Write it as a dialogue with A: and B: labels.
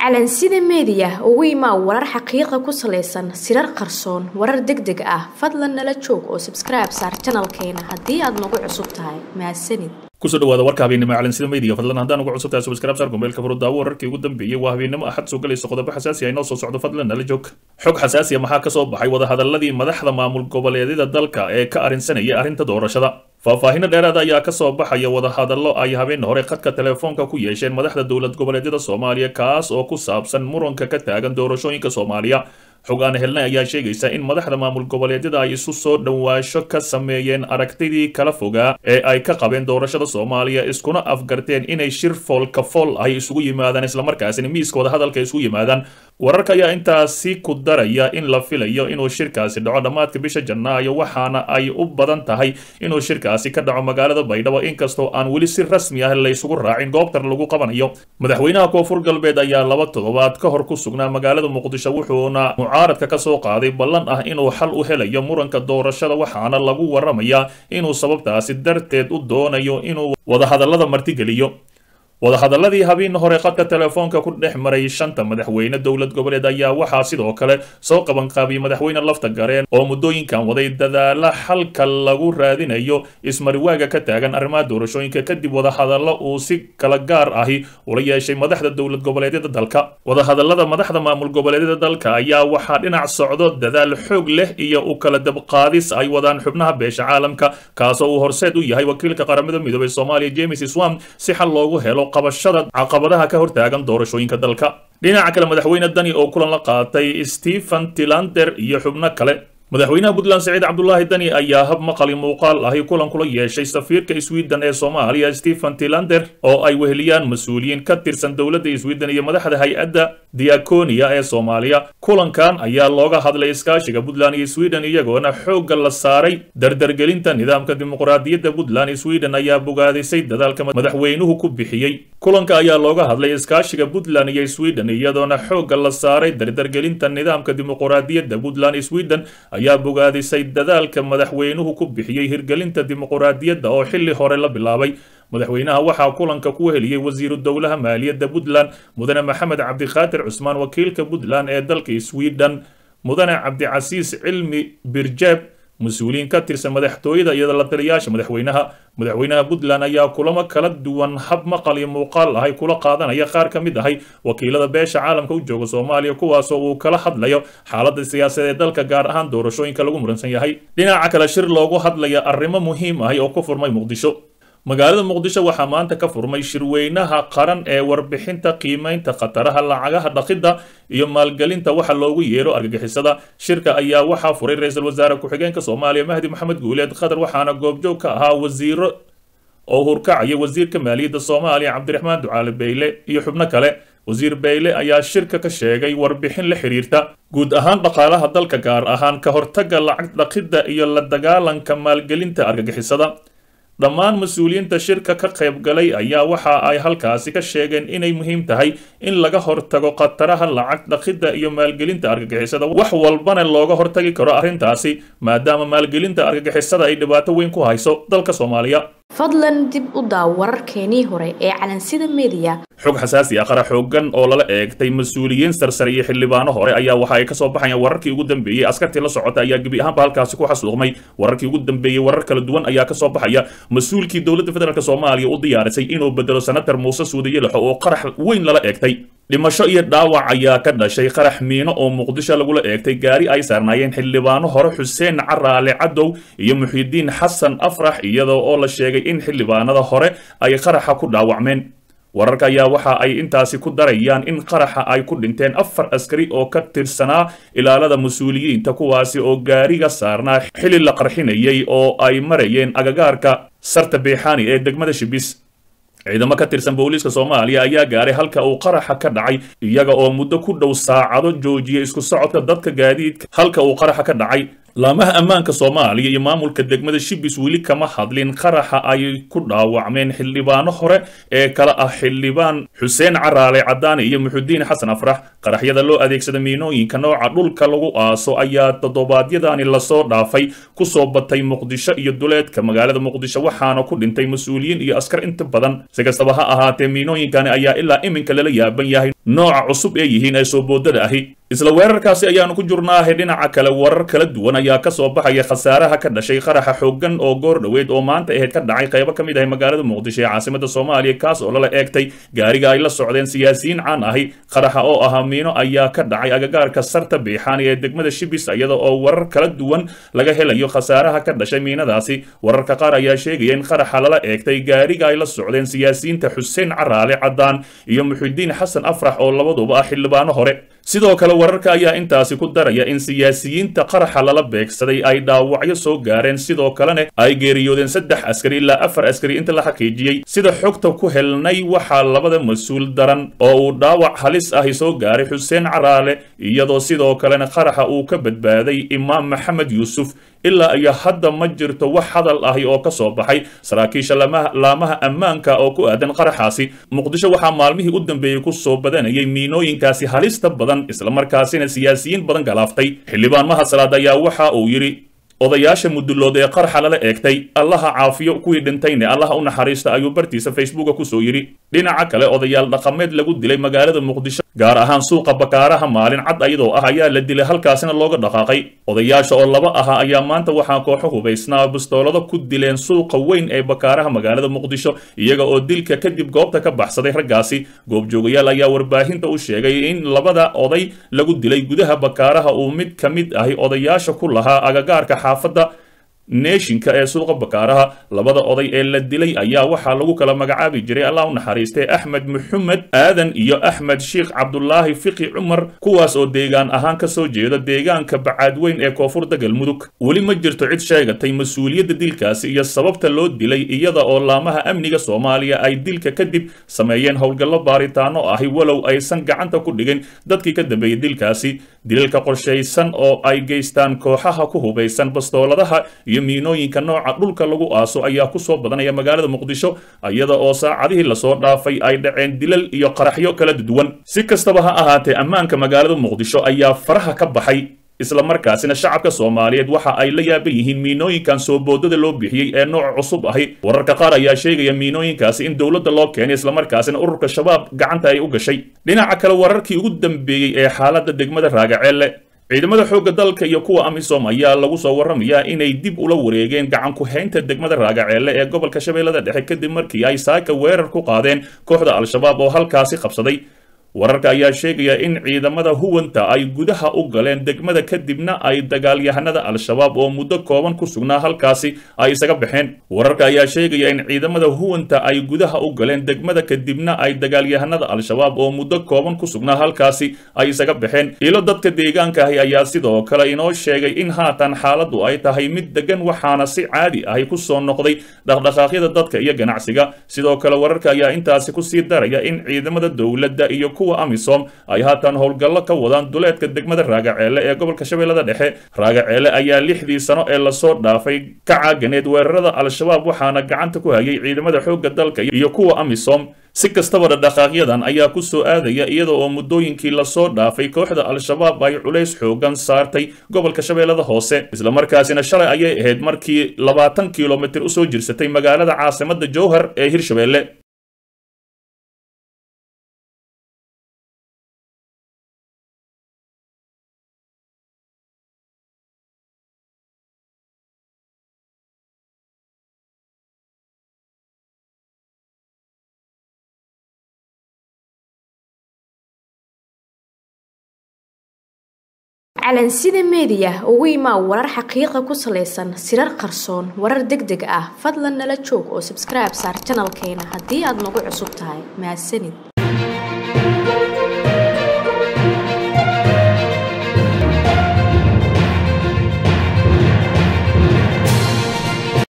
A: calansida meediya ugu imaa warar xaqiiqa ku salaysan sirar qarsoon warar deg deg ah fadlan nala joog oo sabskribe saar janalkeena haddii aad nagu cusub tahay mahadsanid
B: kusoo dhawaada warka habeennimo calansida media fadlan haddaan ugu cusubtahay subscribe saar gombeelka furudaawo wararkii ugu dambeeyey waa habeennimo axad soo galaysa qodobo xasaasi ah inoo soo socdo fadlan nala joog xog xasaasiya maxaa ka soo baxay wadahadaladii madaxda maamul goboleedyada dalka ee ka arrinsanaya arrinta doorashada faahfaahinno dheeraada ayaa ka soo baxaya wadahadallo ay habeen hore khadka telefoonka ku yeesheen madaxda dowlad goboleedyada soomaaliya kaas oo ku saabsan muranka ka taagan doorashooyinka soomaaliya xog aan helnay ayaa sheegaysa in madaxda maamul goboleedyada ay isu soo dhowaasho ka sameeyeen aragtidii kala fogaa ee ay ka qabeen doorashada soomaaliya iskuna afgarteen inay shir foolka fool ay isugu yimaadaan islamarkaasina miiska wadahadalka isugu yimaadaan wararka ayaa intaasi ku daraya in la filayo inuu shirkaasi dhaco dhammaadka bisha janaayo waxaana ay u badan tahay inuu shirkaasi ka dhaco magaalada baydhabo inkastoo aan weli si rasmi ah laysugu raacin goobtar lagu qabanayo madaxweynaha koonfur galbeed ayaa laba toddobaad ka hor ku sugnaa magaalada muqdisho wuxuuna mucaaradka ka soo qaaday ballan ah inuu xal u helayo muranka doorashada waxaana lagu waramayaa inuu sababtaasi darteed u doonayo inuu wadahadallada martigeliyo wadahadaladii habeen hore khadka telefoonka ku dhex maray shanta madaxweyne dowlad goboleed ayaa waxaa sidoo kale soo qabanqaabiyey madaxweyne lafta gareen oo muddooyinkan waday dadaala xalka lagu raadinayo ismariwaaga ka taagan arrimaha doorashooyinka kadib wadahadallo uu si kala gaar ahi ula yeeshay madaxda dowlad goboleedyada dalka wadahadalada madaxda maamul goboleedyada dalka ayaa waxaa dhinac socdo dadaal xoog leh iyo u kala dabqaadis ay wadaan xubnaha beesha caalamka kaasoo uu horseed u yahay wakiilka qaramada midoobay soomaaliya james swam si xal loogu helo qabashada caqabadaha ka hortaagan doorashooyinka dalka dhinaca kale madaxweyne dani oo kulan la qaatay stephen tilander iyo xubno kale madaxweynaha puntland saciid cabdulaahi dani ayaa hab maqali muuqaal ahi kulan kula yeeshay safiirka sweden ee soomaaliya stephen tilander oo ay weheliyaan mas-uuliyiin ka tirsan dowladda sweden iyo madaxda hay-adda diaconia ee soomaaliya kulankan ayaa looga hadlay iskaashiga puntland iyo sweden iyagoona xoogga la saaray dardargelinta nidaamka dimuqraadiyadda puntland sweden ayaa bogaadisay dadaalka madaxweynuhu ku bixiyey kulanka ayaa looga hadlay iskaashiga puntland iyo sweden iyadoona xoogga la saaray dardargelinta nidaamka dimuqraadiyadda puntland sweden ayaa bogaadisay dadaalka madaxweynuhu ku bixiyey hirgelinta dimuqraadiyadda oo xilli hore la bilaabay madaxweynaha waxaa kulanka ku heliyey wasiiru dowlaha maaliyadda puntland mudane maxamed cabdikhaatir cusmaan wakiilka puntland ee dalka sweden mudane cabdicasiis cilmi birjeeb mas-uuliyiin ka tirsan madaxtooyada iyo la taliyaasha madaxweynaha madaxweynaha puntland ayaa kulamo kala duwan hab maqal iyo muuqaal ahay kula qaadanaya qaar ka mid ahay wakiilada beesha caalamka u jooga soomaaliya kuwaasoo uu kala hadlayo xaaladda siyaasadeed ee dalka gaar ahaan doorashooyinka lagu muransan yahay dhinaca kale shir loogu hadlaya arrimo muhiim ahay oo ku furmay muqdisho magaalada muqdisho waxaa maanta ka furmay shirweynaha qaran ee warbixinta qiimeynta khataraha lacagaha dhaqidda iyo maalgelinta waxa loogu yeero argagixisada shirka ayaa waxaa furay ra-iisul wasaare ku-xigeenka soomaaliya mahdi maxamed guuleed qatar waxaana goobjoog ka ahaa wasiiro oo hurkacaya wasiirka maaliyadda soomaaliya cabdiraxmaan ducaale beyle iyo xubno kale wasiir beyle ayaa shirka ka sheegay warbixin la xiriirta guud ahaan dhaqaalaha dalka gaar ahaan ka hortagga lacag dhaqidda iyo la dagaalanka maalgelinta argagixisada dhammaan mas-uuliyiinta shirka ka qayb galay ayaa waxa ay halkaasi ka sheegeen inay muhiim tahay in laga hortago khataraha lacag dhaqidda iyo maalgelinta argagixisada wax walbana looga hortagi karo arrintaasi maadaama maalgelinta argagixisada ay dhibaato weyn ku hayso dalka soomaaliya
A: fadlan dib u daaw wararkeenii hore ee calansida meediya
B: xog xasaasi ah qara xoogan oo lala eegtay mas-uuliyiin sarsare iyo xildhibaano hore ayaa waxa ay ka soo baxayaan wararkii ugu dambeeyey askartii la socota ayaa gebi ahaanba halkaasi ku xasuuqmay wararkii ugu dambeeyey warar kala duwan ayaa ka soo baxaya mas-uulkii dowladda federaalk soomaaliya u diyaarisay inuu bedelo senator muuse suudiye lexo oo qarax weyn lala eegtay dhimasho iyo dhaawac ayaa ka dhashay qarax miino oo muqdisho lagula eegtay gaari ay saarnaayeen xildhibaano hore xuseen caraale cadow iyo muxiidiin xasan afrax iyadoo oo la sheegay in xildhibaanada hore ay qaraxa ku dhaawacmeen wararka ayaa waxa ay intaasi ku darayaan in qaraxa ay ku dhinteen afar askari oo ka tirsanaa ilaalada mas-uuliyiinta kuwaasi oo gaariga saarnaa xili la qarxinayay oo ay marayeen agagaarka sarta beexaani ee degmada shibis ciidamo ka tirsan booliiska soomaaliya ayaa gaaray halka uu qaraxa ka dhacay iyaga oo muddo ku dhow saacado joojiyay isku socodka dadka gaadiidka halka uu qaraxa ka dhacay laamaha ammaanka soomaaliya iyo maamulka degmada shibis weli kama hadlin qaraxa ay ku dhaawacmeen xildhibaano hore ee kala ah xildhibaan xuseen caraale cadaane iyo muxudiin xasan afrax qaraxyada loo adeegsada miinooyinka nooca dhulka lagu aaso ayaa toddobaadyadani lasoo dhaafay kusoo batay muqdisho iyo duleedka magaalada muqdisho waxaana ku dhintay mas-uuliyiin iyo askar inta badan si kastaba ha ahaatee miinooyinkani ayaa ilaa iminka lala yaaban yahay nooca cusub ee yihiin ee soo boodada ahi isla weerarkaasi ayaanu ku jurnaahay dhinaca kale warar kala duwan ayaa ka soo baxaya khasaaraha ka dhashay qaraxa xooggan oo goor dhoweed oo maanta ahayd ka dhacay qaybo ka mid ahay magaalada muqdisho ee caasimada soomaaliya kaas oo lala eegtay gaariga ay la socdeen siyaasiyiin caan ahi qaraxa oo ahaa miino ayaa ka dhacay agagaarka sarta biixaani ee degmada shibis iyada oo warar kala duwan laga helayo khasaaraha ka dhashay miinadaasi wararka qaar ayaa sheegaya in qaraxa lala eegtay gaariga ay la socdeen siyaasiyiinta xuseen caraale caddaan iyo muxidiin xasan afrax oo labaduba ah xildhibaano hore sidoo kale wararka ayaa intaasi ku daraya in siyaasiyiinta qaraxa lala beegsaday ay dhaawacyo soo gaareen sidoo kalena ay geeriyoodeen saddex askari ilaa afar askari inta la xaqiijiyey sida xogta ku helnay waxaa labada mas-uul daran oo uu dhaawac halis ahi soo gaaray xuseen caraale iyadoo sidoo kalena qaraxa uu ka badbaaday imaam maxamed yuusuf ilaa iyo hadda ma jirto wax hadal ahi oo ka soo baxay saraakiisha laamaha ammaanka oo ku aadan qaraxaasi muqdisho waxaa maalmihii u dambeeyey ku soo badanayay miinooyinkaasi halista badan islamarkaasina siyaasiyiin badan galaaftay xildhibaan mahasalaad ayaa waxa uu yidhi odayaasha mudulood ee qarxa lala eegtay allaha caafiyo kuwii dhintayne allaha u naxariista ayuu bartiisa facebooka kusoo yidhi dhinaca kale odayaal dhaqameed lagu dilay magaalada muqdisho gaar ahaan suuqa bakaaraha maalin cad ayadoo ah ayaa la dilay halkaasina looga dhaqaaqay odayaasha oo laba ahaa ayaa maanta waxaa kooxo hubaysnaa bistoolado ku dileen suuqa weyn ee bakaaraha magaalada muqdisho iyaga oo dilka kadib goobta ka baxsaday raggaasi goobjoogayaal ayaa warbaahinta u sheegay in labada oday lagu dilay gudaha bakaaraha uu mid ka mid ahi odayaasha ku lahaa agagaarka xaafadda neeshinka ee suuqa bakaaraha labada oday ee la dilay ayaa waxaa lagu kala magacaabi jiray allah u naxariistay axmed maxamed aadan iyo axmed sheikh cabdulaahi fiqi cumar kuwaas oo deegaan ahaan ka soo jeeda deegaanka bacaadweyn ee koonfurda galmudug weli ma jirto cid sheegatay mas-uuliyadda dilkaasi iyo sababta loo dilay iyada oo laamaha amniga soomaaliya ay dilka kadib sameeyeen howlgallo baaritaano ahi walow aysan gacanta ku dhigin dadkii ka dambeeyey dilkaasi dilalka qorshaysan oo ay geystaan kooxaha ku hubaysan bastooladaha iyo miinooyinka nooca dhulka lagu aaso ayaa ku soo badanaya magaalada muqdisho iyada oo saacadihii lasoo dhaafay ay dhaceen dilal iyo qaraxyo kala duwan si kastaba ha ahaatee ammaanka magaalada muqdisho ayaa faraha ka baxay islamarkaasina shacabka soomaaliyeed waxa ay la yaaban yihiin miinooyinkan soo boodada loo bixiyey ee nooc cusub ahi wararka qaar ayaa sheegaya miinooyinkaasi in dowladda loo keenay islamarkaasina ururka shabaab gacanta ay u gashay dhinaca kale wararkii ugu dambeeyey ee xaaladda degmada raagaceelle ciidamada xoogga dalka iyo kuwa amisom ayaa lagu soo warramayaa inay dib ula wareegeen gacan ku-haynta degmada raagaceelle ee gobolka shabeellada dhexe kadib markii ay saaka weerar ku qaadeen kooxda al-shabaab oo halkaasi qabsaday wararka ayaa sheegaya in ciidamada huwanta ay gudaha u galeen degmada kadibna ay dagaalyahanada al-shabaab oo muddo kooban ku sugnaa halkaasi ay isaga baxeen wararka ayaa sheegaya in ciidamada huwanta ay gudaha u galeen degmada kadibna ay dagaalyahanada al-shabaab oo muddo kooban ku sugnaa halkaasi ay isaga baxeen ilo dadka deegaanka ahi ayaa sidoo kale inoo sheegay in haatan xaaladdu ay tahay mid degan waxaana si caadi ahi ku soo noqday dhaqdhaqaaqyada dadka iyo ganacsiga sidoo kale wararka ayaa intaasi kusii daraya in ciidamada dowladda iyo kuwa amisom ay haatan howlgallo ka wadaan duleedka degmada raagaceelle ee gobolka shabeellada dhexe raagaceelle ayaa lixdii sano ee lasoo dhaafay ka caaganeed weerarada al-shabaab waxaana gacanta ku hayay ciidamada xoogga dalka iyo kuwa amisom si kastaba dhaqdhaqaaqyadan ayaa ku soo aadaya iyada oo muddooyinkii lasoo dhaafay kooxda al-shabaab ay culays xoogan saartay gobolka shabeellada hoose islamarkaasina shalay ayay ahayd markii labaatan kilomitir usoo jirsatay magaalada caasimada jowhar ee hirshabeelle
A: calansida meediya ugu imaa warar xaqiiqa ku salaysan sirar qarsoon warar deg deg ah fadlan nala joog oo sabskribe saar janalkeena haddii aad nagu cusub tahay mahadsanid